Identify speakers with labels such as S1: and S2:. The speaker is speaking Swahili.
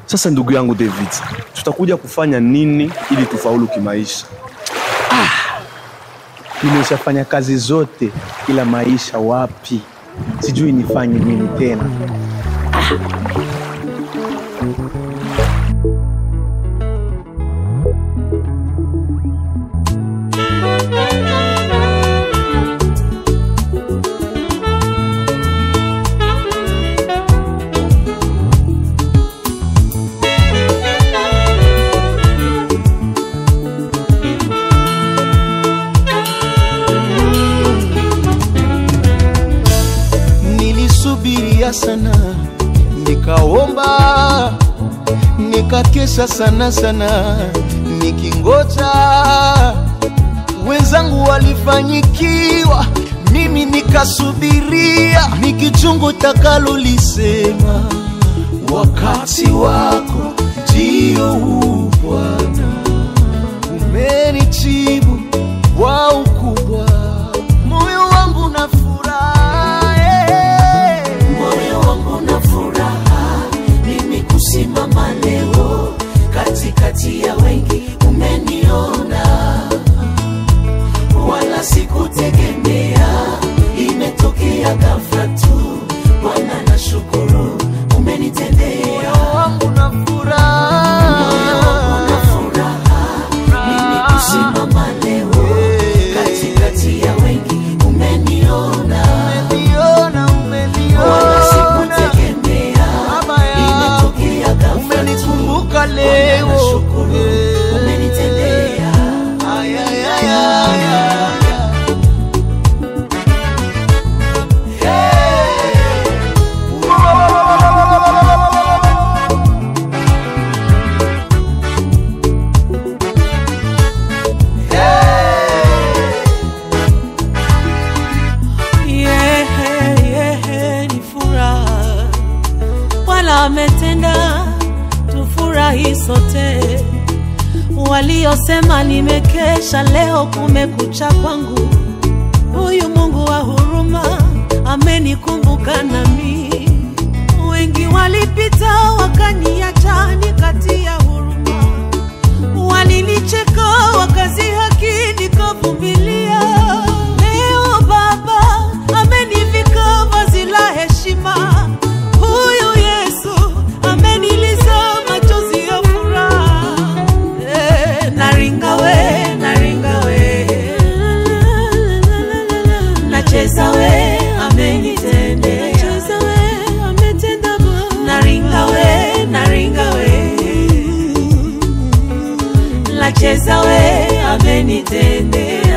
S1: Sasa ndugu yangu David, tutakuja kufanya nini ili tufaulu kimaisha?
S2: Nimeshafanya kazi zote, ila maisha wapi? Sijui nifanye nini tena.
S3: Nilisubiria sana, nikaomba, nikakesha sana sana, nikingoja wenzangu walifanyikiwa, mimi nikasubiria, nikichungu takalo lisema, wakati wako ndio huu Bwana, umenijibu kwa ukubwa, moyo wangu na furaha eh.
S4: moyo wangu na furaha mimi kusimama leo katikati ya wengi umeniona wala sikutegemea imetokea ghafla tu bwana na shukuru umenitendea
S3: wangu na furaha
S4: moyo wangu na furaha mimi kusimama leo katikati ya wengi umeniona
S3: umeniona umeniona
S4: wala sikutegemea
S3: Baba yangu,
S4: imetokea ghafla tu
S3: umenikumbuka leo
S4: Nashukuru
S3: Eh.
S4: umenitendea
S3: Ay, ay, ay, ay, ay.
S5: Yehe, yehe, ni furaha Bwana ametenda, tufurahi sote. Waliosema nimekesha, leo kumekucha kwangu. Huyu Mungu wa huruma amenikumbuka nami. Wengi walipita wakaniacha, nikatia huruma walinicheka wakazihaki nikavumilia. Leo Baba amenivika vazi la heshima, huyu Yesu ameniliza machozi ya furaha. Eh, naringa we, naringa we, nacheza we, amenitendea, nacheza we, ametenda Bwana. naringa we, naringa we nacheza we amenitendea